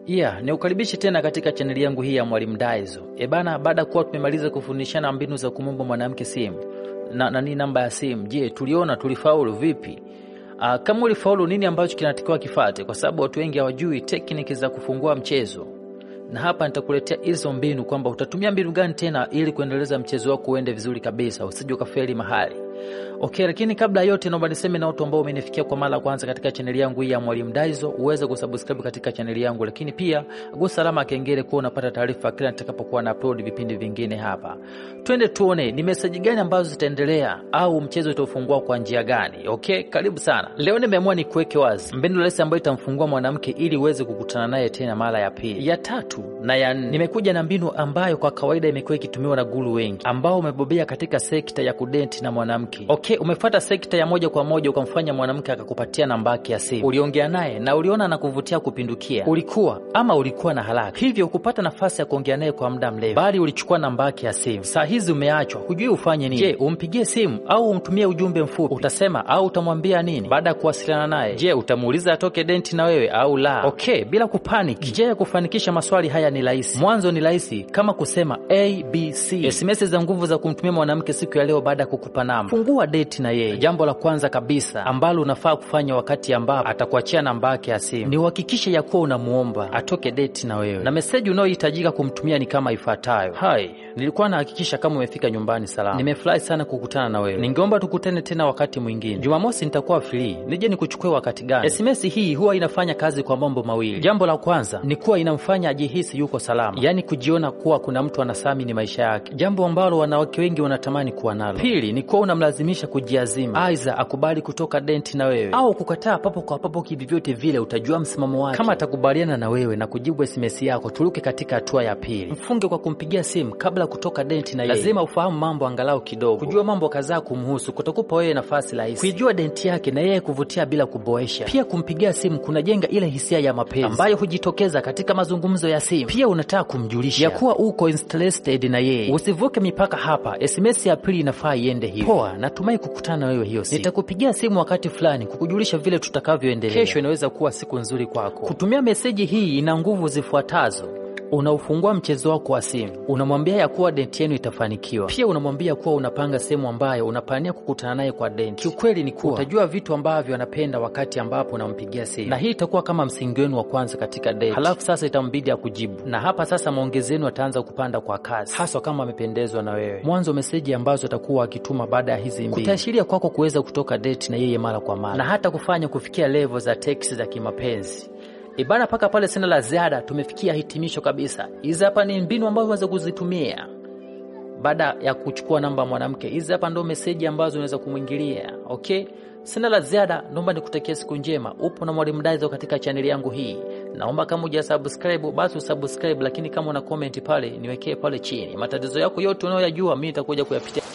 Yeah, ni ukaribishi tena katika chaneli yangu hii ya Mwalimu Daizo. E bana, baada ya kuwa tumemaliza kufundishana mbinu za kumwomba mwanamke simu na nani namba ya simu, je, tuliona tulifaulu vipi? Aa, kama ulifaulu, nini ambacho kinatakiwa kifate? Kwa sababu watu wengi hawajui tekniki za kufungua mchezo, na hapa nitakuletea hizo mbinu kwamba utatumia mbinu gani tena ili kuendeleza mchezo wako uende vizuri kabisa, usije ukafeli mahali. Okay, lakini kabla ya yote naomba niseme na watu ambao umenifikia kwa mara ya kwanza katika chaneli yangu hii ya Mwalimu Daizo uweze kusubscribe katika chaneli yangu, lakini pia gusa alama ya kengele kuwa unapata taarifa kila nitakapokuwa na upload vipindi vingine hapa. Twende tuone ni meseji gani ambazo zitaendelea au mchezo utaufungua kwa njia gani. Okay, karibu sana. Leo nimeamua nikuweke wazi mbinu rahisi ambayo itamfungua mwanamke ili uweze kukutana naye tena mara ya pili, ya tatu na ya nne. Nimekuja na mbinu ambayo kwa kawaida imekuwa ikitumiwa na guru wengi ambao umebobea katika sekta ya kudenti na mwanamke. Okay, umefuata sekta ya moja kwa moja ukamfanya mwanamke akakupatia namba yake ya simu, uliongea naye na uliona anakuvutia kupindukia, ulikuwa ama ulikuwa na haraka, hivyo ukupata nafasi ya kuongea naye kwa muda mrefu, bali ulichukua namba yake ya simu. Saa hizi umeachwa, hujui ufanye nini. Je, umpigie simu au umtumie ujumbe mfupi? Utasema au utamwambia nini baada ya kuwasiliana naye? Je, utamuuliza atoke denti na wewe au la? Okay, bila kupanic. Njia ya kufanikisha maswali haya ni rahisi. Mwanzo ni rahisi kama kusema ABC. SMS za nguvu za kumtumia mwanamke siku ya leo baada ya kukupa namba. Fungua date na yeye. Jambo la kwanza kabisa ambalo unafaa kufanya wakati ambapo atakuachia namba yake ya simu ni uhakikishe ya kuwa unamuomba atoke date na wewe, na meseji unayohitajika kumtumia ni kama ifuatayo: Hai, nilikuwa nahakikisha kama umefika nyumbani salama. Nimefurahi sana kukutana na wewe, ningeomba tukutane tena wakati mwingine. Jumamosi nitakuwa free, nije nikuchukue wakati gani? SMS hii huwa inafanya kazi kwa mambo mawili. Jambo la kwanza ni kuwa inamfanya ajihisi yuko salama, yaani kujiona kuwa kuna mtu anathamini maisha yake, jambo ambalo wanawake wengi wanatamani kuwa nalo. Pili ni kuwa unamlazimisha kujiazima, aidha akubali kutoka denti na wewe au kukataa papo kwa papo. Kivyote vile utajua msimamo wake. Kama atakubaliana na wewe na kujibu SMS yako, turuke katika hatua ya pili. Mfunge kwa kumpigia simu kabla kutoka denti na yeye. Lazima ufahamu mambo angalau kidogo. Kujua mambo kadhaa kumhusu kutakupa wewe nafasi rahisi kuijua denti yake na yeye kuvutia bila kuboesha. Pia kumpigia simu kunajenga ile hisia ya mapenzi ambayo hujitokeza katika mazungumzo ya simu. Pia unataka kumjulisha ya kuwa uko interested na yeye. Usivuke mipaka hapa. SMS ya pili inafaa iende hivi: poa, natumai kukutana na wewe hiyo siku. Nitakupigia simu wakati fulani kukujulisha vile tutakavyoendelea. Kesho inaweza kuwa siku nzuri kwako. Kutumia meseji hii ina nguvu zifuatazo. Unaufungua mchezo wako wa simu, unamwambia ya kuwa denti yenu itafanikiwa. Pia unamwambia kuwa unapanga sehemu ambayo unapania kukutana naye kwa denti. Kiukweli ni kuwa utajua vitu ambavyo anapenda wakati ambapo unampigia simu, na hii itakuwa kama msingi wenu wa kwanza katika denti. Halafu sasa itambidi ya kujibu, na hapa sasa maongezi yenu ataanza kupanda kwa kasi, haswa kama amependezwa na wewe. Mwanzo meseji ambazo atakuwa akituma baada ya hizi mbili kutaashiria kwako kuweza kutoka deti na yeye mara kwa mara, na hata kufanya kufikia level za teksi za kimapenzi. Ibana, mpaka pale sina la ziada, tumefikia hitimisho kabisa. Hizi hapa ni mbinu ambazo unaweza kuzitumia baada ya kuchukua namba ya mwanamke. Hizi hapa ndo meseji ambazo unaweza kumwingilia. Okay, sina la ziada, naomba nikutakia siku njema. Upo na Mwalimu Daizo katika chaneli yangu hii. Naomba kama uja subscribe basi usubscribe, lakini kama una comment pale niwekee pale chini matatizo yako yote unayoyajua, mimi nitakuja kuyapitia.